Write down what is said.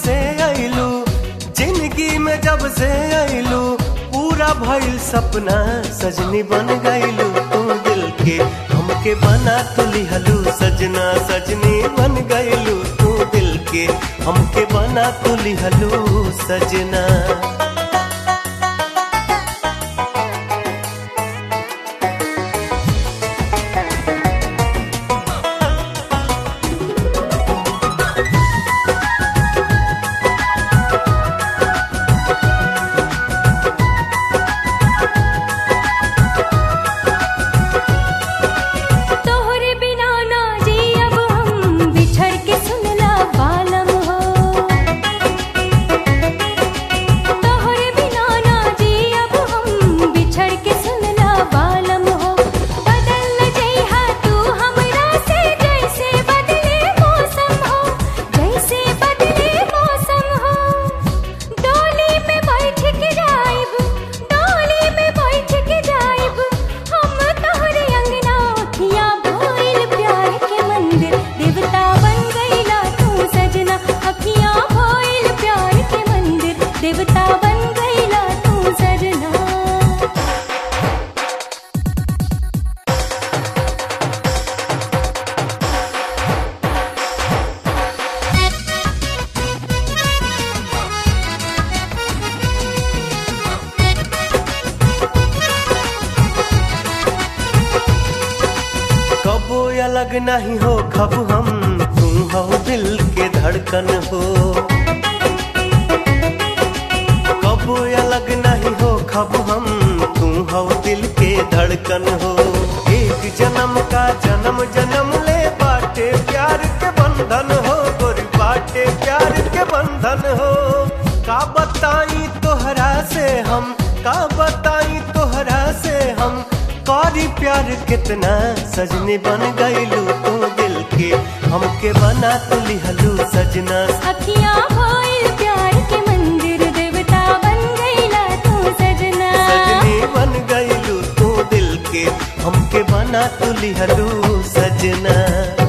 से अइलू जिंदगी में जब से अइलू पूरा भइल सपना सजनी बन गइलू तू दिल के हमके बना तू लिहलू सजना सजनी बन गइलू तू दिल के हमके बना तू लिहलू सजना तोहरे बिना ना जी अब हम बिछड़ के सुनला बालम हो तोहरे बिना ना जी अब हम बिछड़ के सुनला बालम हो बदल जइहा तू हमरा से जैसे बदले मौसम हो जैसे बदले मौसम हो डोली में बैठ के जाइब डोली में बैठ के जाइब हम तोहरे अंगना अखियां भइल प्यार के मंदिर देवता बन गइला तू सजना अखियां भइल प्यार के मंदिर देवता बन गइला तू सजना कबो अलग नहीं हो खब हम तू हो दिल के धड़कन हो कबो अलग नहीं हो खब हम तू हो दिल के धड़कन हो एक जन्म का जन्म जन्म ले बाटे प्यार के बंधन हो गोरी बाटे प्यार के बंधन हो का बताई तोहरा से हम का बताई तोहरा से हम कारी प्यार कितना सजनी बन गइलू तू दिल के हमके बना तू लिहलू सजना अखियां भइल प्यार के मंदिर देवता बन गइला तू सजना सजनी बन गइलू तू दिल के हमके बना तू लिहलू सजना